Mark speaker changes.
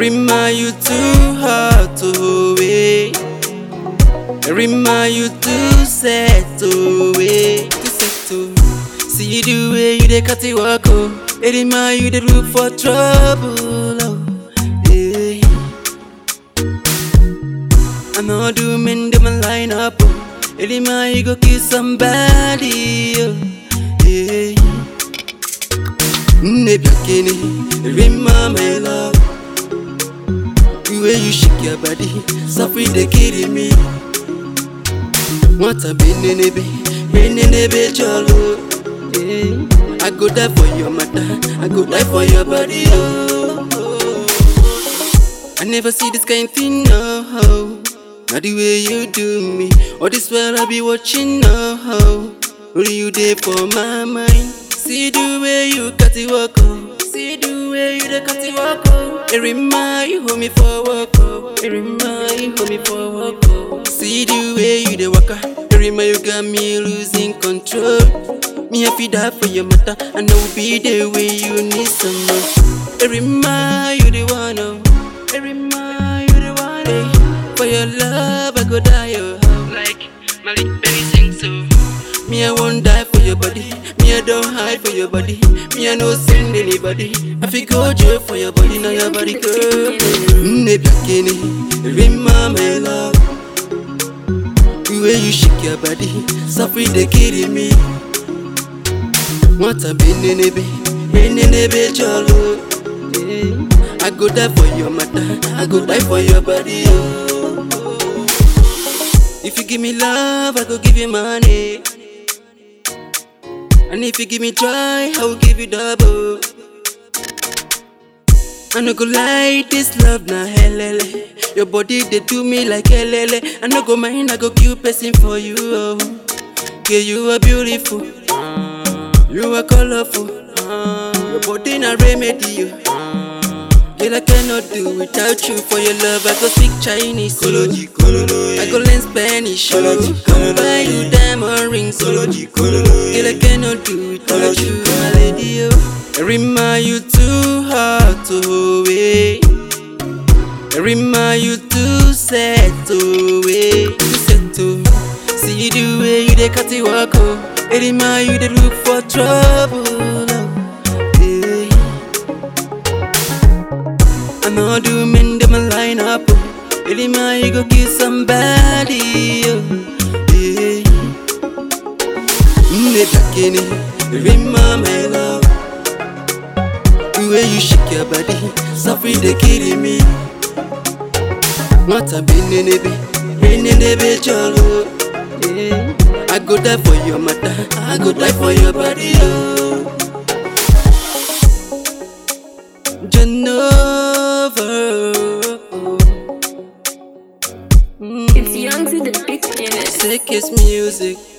Speaker 1: Rima, you too hard to wait. Rima, you too set to wait. Too set to see the way you dey cut it walk oh. Rima, you dey look for trouble oh. Yeah. I know do men dem a line up oh. Rima, you go kill somebody oh. Yeah. Nebukini, Rima, my love. The way you shake your body, suffer they kidding me. What a benenebe, benenebe cholo. Yeah. I go die for your mother, I go die for your body. Oh. I never see this kind thing, no. Not the way you do me, all this while I be watching, no. Only you there for my mind. See the way you cut it walk, oh. See the way you dey cut it walk, oh. It remind you hold me for walk, oh. It remind you hold me for walk, oh. See the way you dey walk, ah. It remind you got me losing control. Me I feel that for your matter, and I will be there when you need some more. It remind you the one, oh. It remind you the one, oh. For your love, I go die, oh. Like Malik Berry sings so. Me, I won't die for your body. Me, I don't hide for your body. Me, I no send anybody. I feel go jail for your body, now your body girl. Nebukini, Rima, my love. The way you shake your body, suffer they kidding me. What a benenebe, benenebe cholo. Yeah. I go die for your mother, I go die for your body. Oh. If you give me love, I go give you money. And if you give me joy, I will give you double. I no go lie, this love na helele. Your body they do me like helele. I no go mind, I go kill person for you. Oh. Yeah, you are beautiful. You are colorful. Your body na remedy. Oh. Girl, I cannot do without you. For your love, I go speak Chinese.
Speaker 2: Koloji, kololo,
Speaker 1: I go learn Spanish.
Speaker 2: Koloji,
Speaker 1: Come buy you diamond rings.
Speaker 2: Koloji, kololo,
Speaker 1: Girl, I cannot do without you, my lady. Oh. Rima, you too hard to wait. Rima, you too set to wait. Too set to see the way you dey cut it walk. Oh. Rima, you dey look for trouble. Oh. Yeah. I know do men dem a line up. Oh. Rima, you go kill somebody. Oh. Yeah. Nebukini, Rima, my love. The way you shake your body, suffer they kidding me. What a benenebe, benenebe cholo. Yeah. I go die for your mother, I go die for your body. Oh. Genova.
Speaker 3: It's young to the big skin.
Speaker 1: Sickest music.